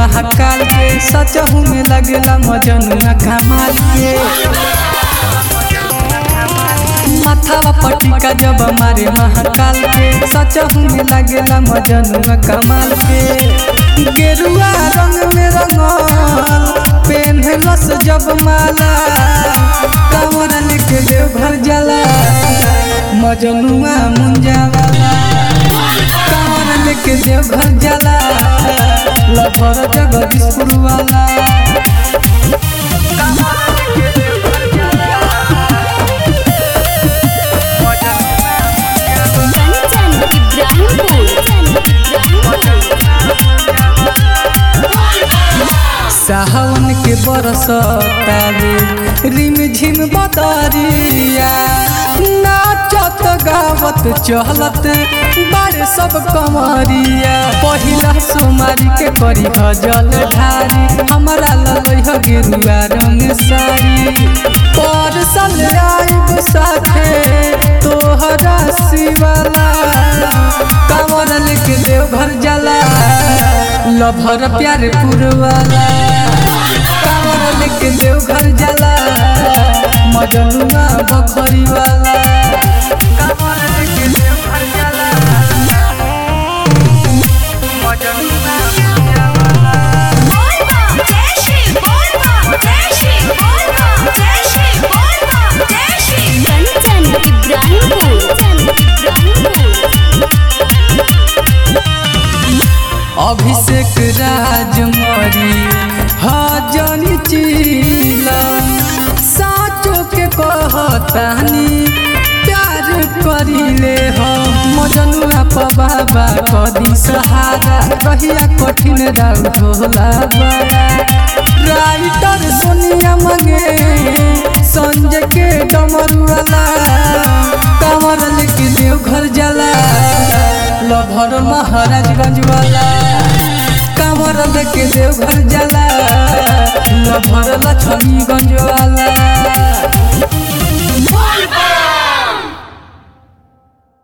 महाकाल के सचहू में लगेला मजनुआ कमाल के माथावा पटिका जब मारे महाकाल के सचहू में लगेला मजनुआ कमाल के गेरुआ रंग में रंगल पेन्हलस जब माला कांवर लेके देव घर जाला मजनुआ मुंजा वाला कांवर लेके देव घर जाला लभर जगदीशपुर वाला कंचन इब्राहिमपुर सावन के बरसतावे रिम झिम बदरिया नाचत गावत चहलत बारे सब कमरिया पहिला सोमारी के करी गजल ढारी हमरा ललई ह गेरुआ रंग साड़ी पर साल आइब साथे तोहरा शिवाला कांवर लेके देव घर जाला लभर प्यारे पुरवाला कांवर लेके देव घर जाला मजनुआ बखरी वाला कांवर लेके देव घर जाला मजनुआ कंचन इब्राहिमपुर अभिषेक राजमरी हजनी चीला साचो के कहतानी प्यार करिले हो मजनुआ प बाबा कदी सहारा रहिया कठिन राउ ढोला बड़ा राइटर सोनिया मंगे संजय के डमरुआला कमर लेके देव घर जाला लभर महाराजगंज वाला कांवर लेके देव घर जाला लभर लक्ष्मीगंज वाला